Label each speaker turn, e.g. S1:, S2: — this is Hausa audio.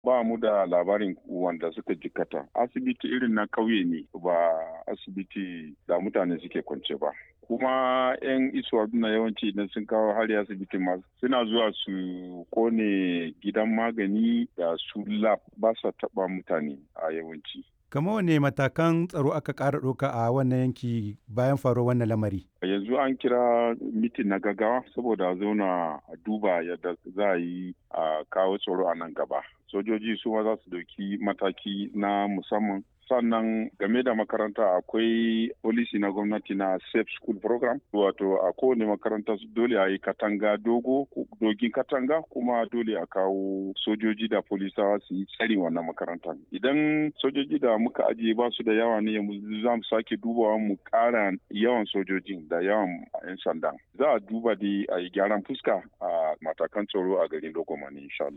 S1: ba mu da labarin wanda suka jikata asibiti irin na kauye ne ba asibiti da mutane suke kwance ba kuma 'yan isuwa na yawanci idan sun kawo hari asibiti ma suna zuwa su kone gidan magani da su lab ba sa taba mutane a yawanci
S2: Kama wane matakan tsaro aka ƙara ɗauka a wannan yanki bayan faruwar wannan lamari?
S1: yanzu an kira mitin na gaggawa saboda a zauna a duba yadda za a yi a kawo tsaro a nan gaba sojoji su ma za su dauki mataki na musamman sannan game da makaranta akwai polisi na gwamnati na safe school program wato a kowane makaranta dole a yi katanga dogo dogin katanga kuma dole a kawo sojoji da polisawa su yi tsari wannan makaranta idan sojoji da muka ajiye ba su da yawa ne za mu sake dubawa mu kara yawan sojojin da yawan 'yan sanda za a duba da a yi gyaran fuska a matakan tsaro a garin logomani insha